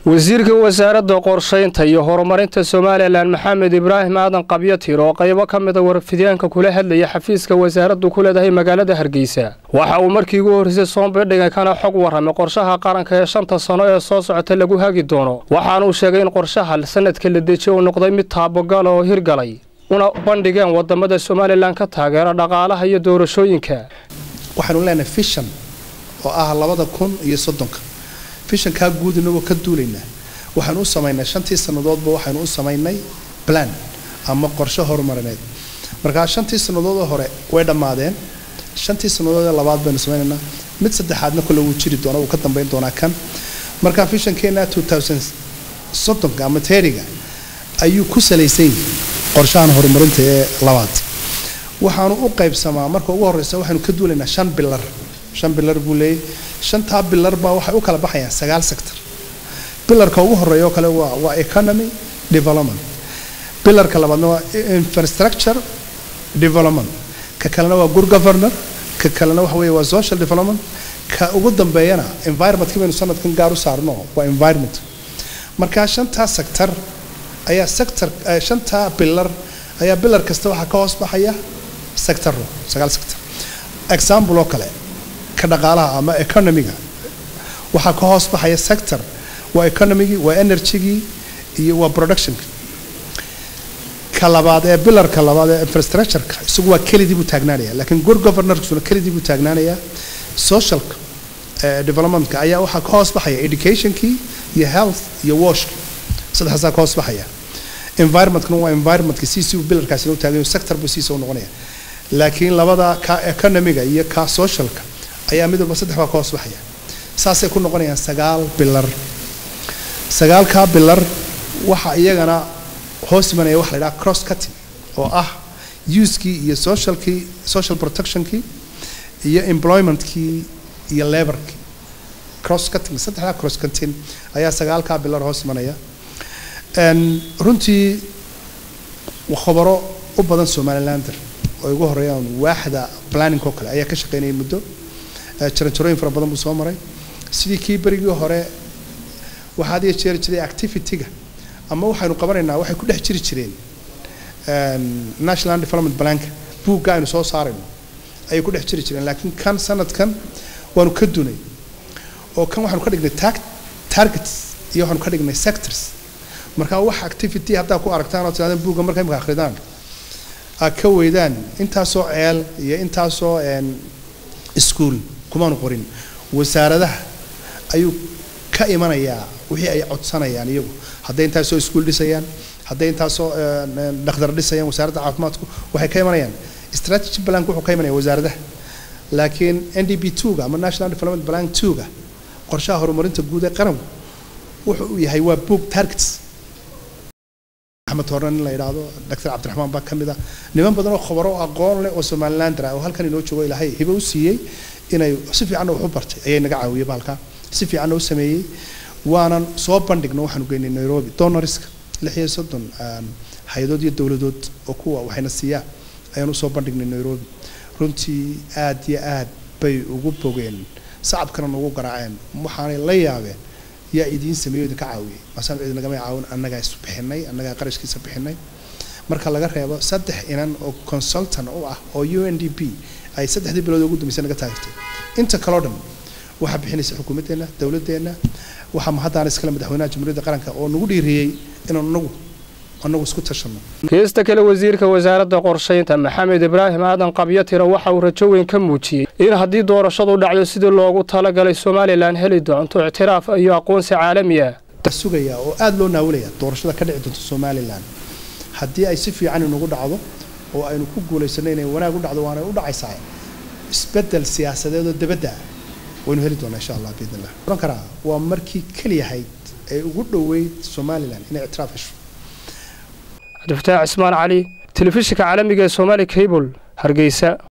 wasiirka wasaaradda qorshaynta iyo horumarinta somalilan maxamed ibraahim aadan qabyatir oo qaybo ka mida warfidyaanka kula hadlaya xafiiska wasaaraddu ku leedahay magaalada hargeysa waxa uu markii ugu horreysay soonbidhiga kana xog warramay qorshaha qaranka ee shanta sano ee soo socota lagu hagi doono waxaanuu sheegay in qorshaha sanadka la dejiye uu noqday mid taabogala oo hirgalay una bandhigeen wadamada somalilan ka taageera dhaqaalaha iyo doorashooyinka waxaanu leenahay fishan oo ah labada kun iyo soddonka fishankaa guud inagoo ka duulaynaa waxaanu u samaynay shantii sannadoodba waxaynu u samaynay plan ama qorshe horumarineed markaa shantii sannadoodoo hore way dhammaadeen shantii sannadoodee labaad baynu samaynaynaa mid saddexaadna kole wuu jiri doona wuu ka dambayn doonaa kan markaa fishankeena soddonka ama teeriga ayuu ku salaysan yahay qorshahan horumarinta ee labaad waxaanu u qaybsamaa marka ugu horeysa waxaynu ka duulaynaa shan bilar shan bilar buu leeyay shantaa bilar baa waxay u kala baxayaan sagaal sector bilarka ugu horeeya oo kale waa waa economy development bilarka labaadna waa infrastructure development ka kalena waa good governor ka kalena waxa weeye waa social development ka ugu dambeeyana environmentka baynu sanadkan gaar u saarno waa environment markaa shantaa sector ayaa sector shantaa bilar ayaa bilar kasta waxaa ka hoos baxaya sector sagaal sector example oo kale ka dhaqaalaha ama economiga waxaa ka hoos baxaya sector waa economigii waa energygii iyo waa productionka ka labaad ee bilarka labaad ee infrastructureka isagu waa kelidii buu taagnaanaya laakiin good governorksuna kelidii buu taagnaanaya socialka developmentka ayaa waxaa ka hoos baxaya educationkii iyo health iyo washkii saddexaasaa ka hoos baxaya environmentkuna waa environmentka siisii bilarkaasina u taagan sector buu siisa u noqonaya laakiin labada ka economiga iyo ka socialka ayaa mid walba saddex baa ka hoos baxaya saasay ku noqonayaan sagaal bilar sagaalkaa bilar waxa iyagana hoos imanaya waxa la yidhaha cross cutting oo ah usekii iyo socialkii social protectionkii iyo employmentkii iyo laborkii cross cutting saddexdaa cross cutting ayaa sagaalkaa bilar hoos imanaya runtii khobaro u badan somalilander oo ugu horeeyaan waaxda planning oo kale ayaa ka shaqeynayay muddo jaranjarooyin fara badan buu soo maray sidii kii berigii hore waxaa had iyo jeeri jiray activity-ga ama waxaynu qabanaynaa waxay ku dhex jiri jireen national development planka buugga aynu soo saarayno ayay ku dhex jiri jireen laakiin kan sanadkan waanu ka dunay oo kan waxaanu ka dhignay targets iyo waxaanu ka dhignay sectors markaa wax activity haddaa ku aragtaan oo tirahdaan buugga marka imika akhridaan aad ka weydaan intaasoo ceel iyo intaasoo iskuol kumaanu qorin wasaaradaha ayuu ka imanayaa wixii ay codsanayaan iyagu hadday intaasoo iskuol dhisayaan hadday intaasoo dhakhdar dhisayaan wasaaradda caafimaadku waxay ka imanayaan strategy plank wuxuu ka imanaya wasaaradaha laakiin n d b twoga ama national development plan twoga qorshaha horumarinta guud ee qaranku wuxuu u yahay waa book targets axmed horna nin la yidhaahdo doctor cabdiraxmaan baa ka mid ah niman badan oo khobaro aqoon leh oo somalilander ah oo halkan inoo joogo ilaahay hibo u siiyey inay si fiicanna wax u bartay ayay naga caawiyey baalkaa si fiicanna u sameeyey waanan soo bandhigno waxaanu geynay nairobi donorska lix iyo soddon hay-adood iyo dowladood oo kuwa waxayna siiyaan ayaan usoo bandhignay nairobi runtii aad iyo aad bay ugu bogeen sacabkana nagu garaaceen waxaanay la yaabeen yaa idiin sameeyo idinka caawiyey maasaan cid nagama caawin annagaa is bixinay annagaa qarashkiisa bixinay marka laga reebo saddex inan oo consultant u ah oo u n d p ay saddexdii bilood ugu dambeysay naga taageertay inta kaloo dhan waxaa bixinaysa xukuumaddeenna dowladdeenna waxaa mahaddaana iskale madaxweynaha jamhuuriyadda qaranka oo nagu dhiiriyey inaan nagu anagu isku tashanno keesta kale wasiirka wasaaradda qorshaynta maxamed ibraahim aadan qabyatira waxa uu rajo weyn ka muujiyey in haddii doorashadu dhacdo sidii loogu talagalay somalilan heli doonto ictiraaf iyo aqoonsi caalami ah sugayaa oo aada loo naawilaya doorashada ka dhici doonto somalilan haddii ay si fiican inagu dhacdo oo aynu ku guulaysanno inay wanaag u dhacdo waanay u dhacaysaa isbeddel siyaasadeed oo dabadda ah waynu heli doonaa insha allah biidn illah oran karaa waa markii keliyahayd ee ugu dhoweyd somalilan inay ictiraaf hesho cabdifataax cismaan cali telefishinka caalamiga ee somaali cable hargeysa